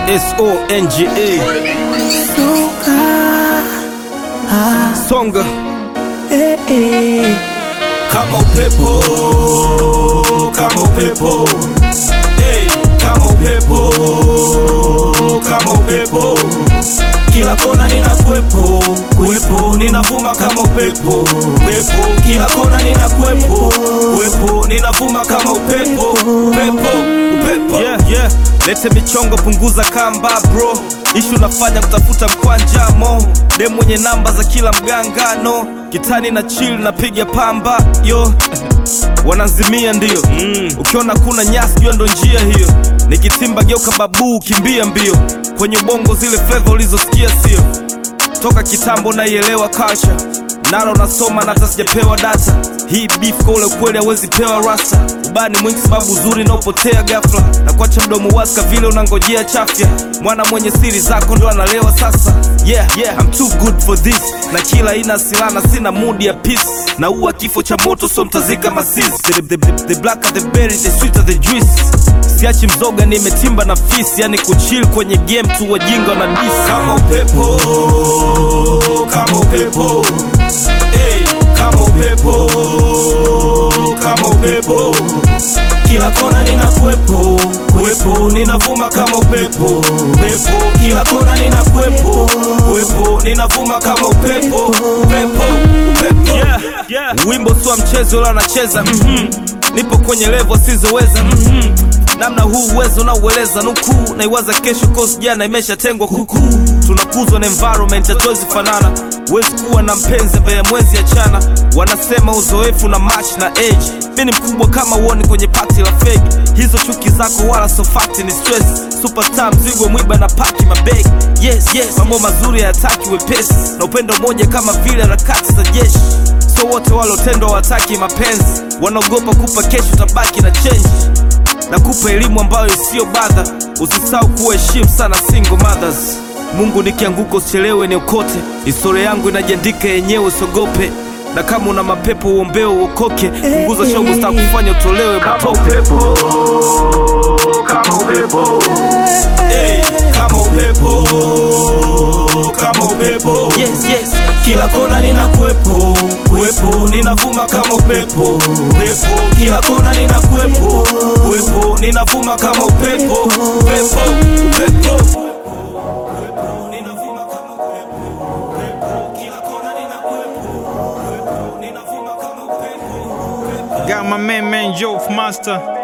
S-O-N-G-A Songa kama upepo, kama upepo, hey, kama upepo, kama upepo, kila kona nina kuwepo, kuwepo, ninavuma kama upepo, upepo, kila kona nina kuwepo, kuwepo, ninavuma kama upepo, upepo, upepo. yeah, yeah. Lete michongo punguza kamba bro ishu nafanya kutafuta mkwanja mo dem mwenye namba za kila mgangano kitani na chill napiga pamba yo wanazimia ndio mm. ukiona kuna nyasi jua ndo njia hiyo nikitimba geuka babuu kimbia mbio kwenye ubongo zile flavor ulizosikia sio toka kitambo naielewa culture nalo nasoma na hata sijapewa data hii beef kwa ule kweli hawezi pewa rasta ubani mwingi sababu uzuri naopotea ghafla na kuacha mdomo waska vile unangojea chafya mwana mwenye siri zako ndo analewa sasa yeah, yeah, I'm too good for this na kila ina silana sina mood ya peace na uwa kifo cha moto so mtazika masizi the, the, the, the blacker the berry the sweeter the juice siachi mzoga nimetimba na fisi yani kuchill kwenye game tu wajinga na dis kama upepo, kama upepo, hey, kama upepo, kama upepo, kila kona nina kuwepo, kuwepo, ninavuma kama upepo, upepo, kila kona nina kuwepo, kuwepo, ninavuma kama upepo, upepo, upepo. yeah, yeah. wimbo swa mchezo ula anacheza mm-hmm. nipo kwenye levo asizoweza mm-hmm. namna huu uwezo naueleza nukuu naiwaza kesho kosi jana imeshatengwa kukuu tunakuzwa na environment hatuwezi fanana huwezi kuwa na mpenzi mbele ya mwezi ya chana wanasema uzoefu na match na age mi ni mkubwa kama uoni kwenye pati la fegi hizo chuki zako wala sofati ni stress superstar mzigo mwiba na paki mabegi yes yes mambo mazuri hayataki wepesi na upendo moja kama vile harakati za jeshi so wote walotendwa wataki mapenzi wanaogopa kupa kesho tabaki na change na kupa elimu ambayo isiyo badha usisahau kuheshimu sana single mothers mungu nikianguka usichelewe niokote historia yangu inajiandika yenyewe usiogope na kama una mapepo uombeo uokoke punguza shogo staa kufanya utolewe matope upepo, kama upepo, hey, kama upepo, kama upepo, yes, yes. kila kona nina kuwepo, kuwepo, ninavuma kama upepo, upepo, kila kona nina kuwepo, kuwepo, ninavuma kama upepo, upepo, upepo. Ninavuma kama upepo, upepo, kila kona nina kuwepo, kuwepo, ninavuma kama upepo, upepo. Got my man, man, Joe Master.